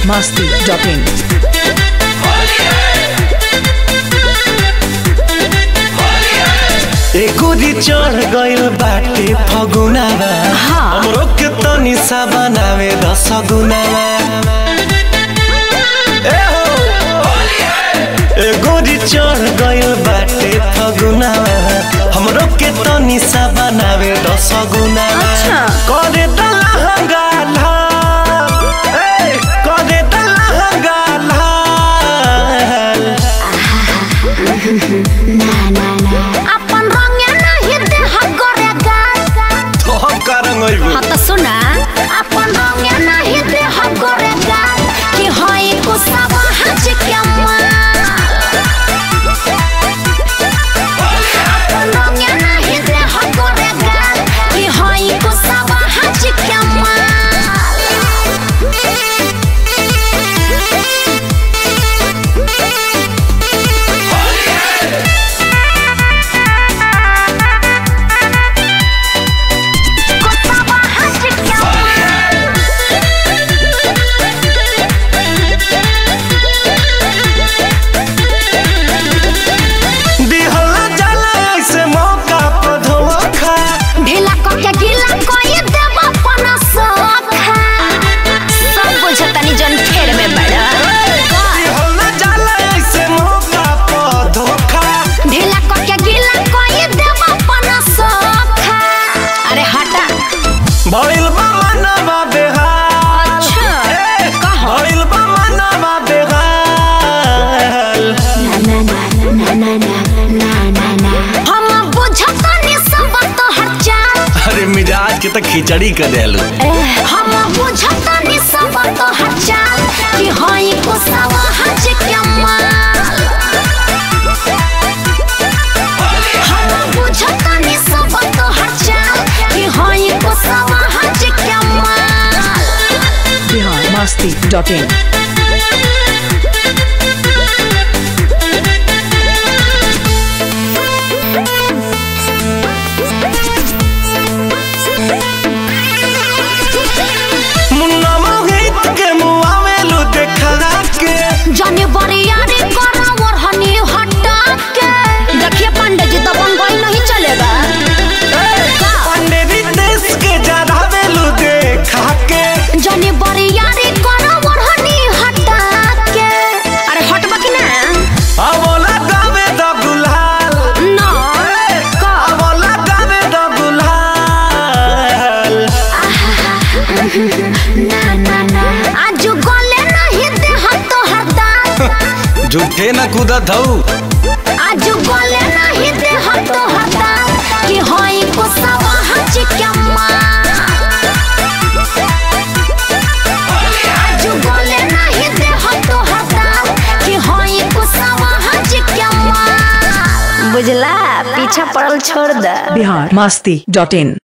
masti.in. एकोरी चढ़ गइल बाटे फगुनावा हमरो के तनी सा बनावे दस गुनावा ए हो एकोरी चढ़ गइल बाटे फगुनावा हमरो के तनी सा बनावे दस गुनावा अच्छा। करे दलहंगा ला ए करे दलहंगा ला अपन रंगे नहीं देह गरेगा तो का रंग होइबो हाँ तो सुना अपन रंगे नहीं देह गरेगा कि होई कुसब हज के माल अपन रंगे नहीं देह गरेगा कि होई कुसब हज के माल कुसब हज के दिहला जाला ऐसे मौका पर धोखा ढीला कके गीला कोई देव अपन सखा सब बुझतनी जन फेर में बड़ा दिहला जाला ऐसे मौका पर धोखा ढीला कके गीला कोई देव अपन सखा अरे हटा भइल बा मनवा बेहाल अच्छा ए, कहो भइल बा मनवा बेहाल हम बुझतनी सब तो हर चाल अरे मिजाज के तो खिचड़ी कर देलू हम बुझतनी सब तो हर चाल कि होई कुसवा हज के माल हम बुझतनी सब तो हर चाल कि होई कुसवा हज के माल Bihar masti.in. मुन्ना मोहित के मुआ में लू देखला के जाने बरियारी करा ओढ़नी हटा के देखिए पंडित जी तो बंगोई नहीं चलेगा का? पंडित देश के जरावे लू देखा के जाने बरियारी करा ओढ़नी हटा के अरे हटबा कि ना अबोला गावे द गुलाल ना का अबोला गावे द गुलाल आज गले नहीं देह तो हरदाल झूठे न कूदत हऊ आज गले नहीं देह तो हरदाल कि होई कुसवा हज के माल आज गले नहीं देह तो हरदाल कि होई कुसवा हज के माल बुझला पीछा पड़ल छोड़ दे Bihar masti.in.